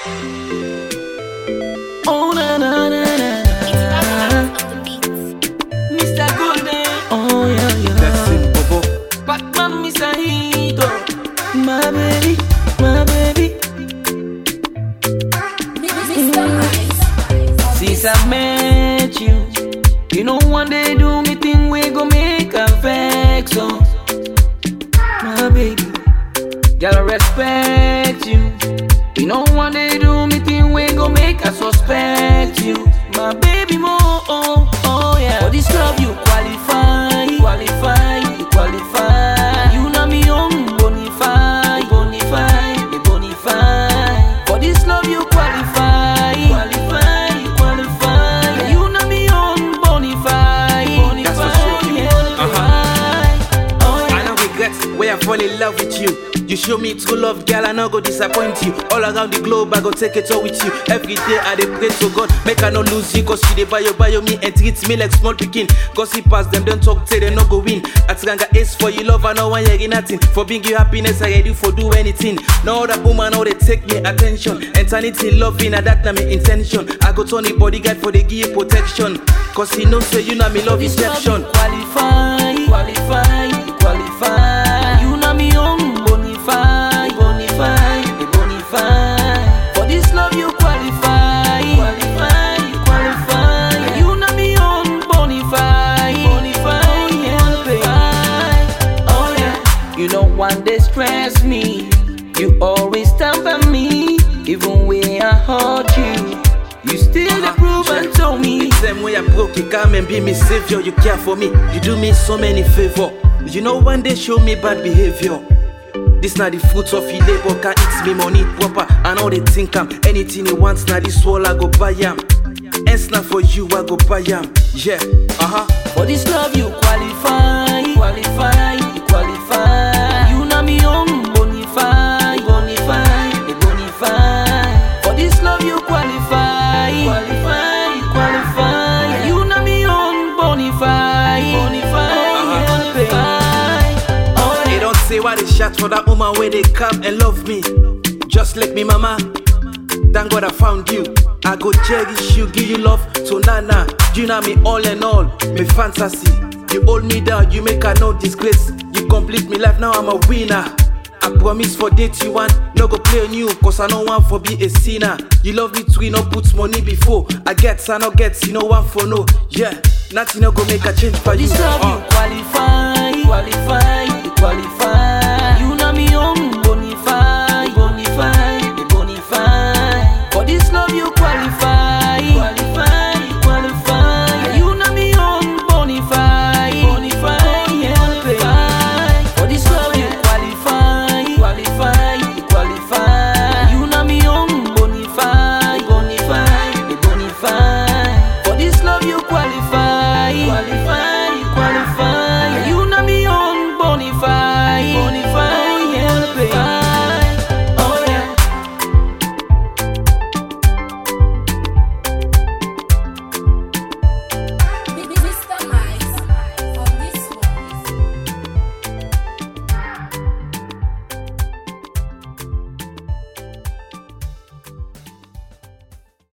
Oh na na na na na. Mr. Golden. Oh yeah yeah. Blessing Bobo. Batman Mr. Hito. My baby, my baby. Since I met you, you know one day do me thing we go make a vex oh. My baby, girl I respect you. You know one day do me thing we go make I suspect you. My baby more oh oh yeah. For this love you qualify, qualify, you qualify. You know me own bonify, bonify, you bonify. For this love you qualify, qualify, you qualify. You know me own bonify, bonify, That's for sure. yeah, Uh-huh. Oh yeah. I no regret where I fall in love with you. You show me true love, girl, I no go disappoint you. All around the globe, I go take it all with you. Every day I dey pray to God, make I no lose you. Cause you dey buy your buy me and treat me like small pikin. Gossip pass them, don't talk, say they no go win. Atiranga ace for you, love, I no want hear nothing. For bring you happiness, I ready for do anything. No other woman, no they take me attention. Eternity loving, and that na me intention. I go turn the bodyguard for the give you protection. Cause he know say you know me love This love deception. you Qualify, qualify, you qualify. You know me own bonify, bonify, you bonify. For this love you qualify, qualify, you qualify. You know me own bonify, bonify, yeah, baby. Oh yeah. You know one day stress me. You always stand by me, even when I hurt you. You still the prove and told me. Same way I broke, you come and be me savior. You care for me, you do me so many favor. You know one day show me bad behavior. This not the fruits of your labor, can eat me money proper. I know they think I'm anything you want, now this wall I go buy am. Ends not for you, I go buy am. Yeah, uh huh. For this love you qualify, qualify, you qualify. You know me own bonify, bonify, you bonify. For this love you qualify, qualify, you qualify. You know me own bonify, bonify, Uh-huh. bonify. Oh They yeah. don't say why they shot for that woman where they come and love me. Just like me, mama. Thank God I found you. I go cherish you, give you love to Nana. You know me all and all, me fantasy. You hold me down, you make I no disgrace. You complete me life, now I'm a winner. I promise for date you want, no go play on you, cause I no want for be a sinner. You love me too, you no put money before. I get, I no get, you no want for no. Yeah, nothing no go make a change for you. This love Uh. you qualify, qualify, you qualify.